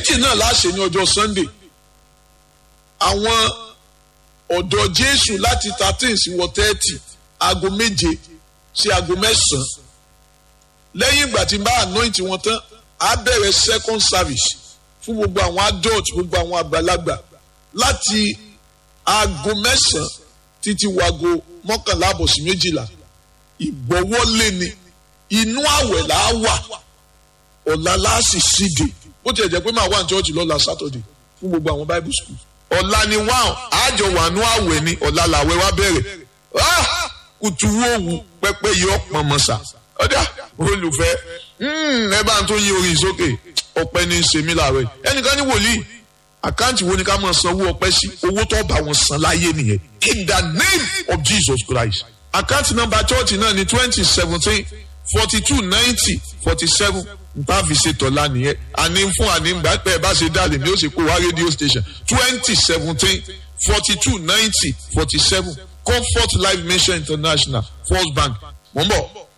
méjì náà láṣẹ ní ọjọ́ sunday àwọn ọ̀dọ́ jésù láti thirteen sí wọ thirty aago méje sí aago mẹ́sàn-án lẹ́yìn ìgbà tí n bá anoint wọn tán á bẹ̀rẹ̀ second service fún gbogbo àwọn adult gbogbo àwọn àgbàlagbà láti aago mẹ́sàn-án títí wago mọ́kànlá àbọ̀ sí méjìlá ìgbọ́wọ́lé ni inú àwẹ̀ là á wà ọ̀la láàsì síde bó tiẹ̀ jẹ́ pé máa wà ní church lọ́la saturday fún gbogbo àwọn bible school ọ̀la ni wá àjọ wà ní àwẹ̀ ni ọ̀la làwẹ̀ wá bẹ̀rẹ̀ kùtù wòwù pẹ́pẹ́ yọ pọ̀nmọ́sà ọ̀dà olùfẹ́ ẹ bá ń tó yí orin sókè ọpẹ́ ní í ṣe mí láàárọ̀ ẹnìkan ní wòlíì àkáǹtì wo ni ká máa sanwó ọpẹ́ sí owó tó bá wọn san láyé nìyẹn in the name of jesus christ àkáǹtì nọ́mbà church náà ní twenty seventeen forty two ninety forty seven nta fi ṣe tọ́lá nìyẹn àní fún àní gbà pé ẹ bá ṣe dálé ni ó ṣe kó wá rédíò station twenty seventeen forty two ninety forty seven comfort life mission international first bank mọ̀ ń bọ̀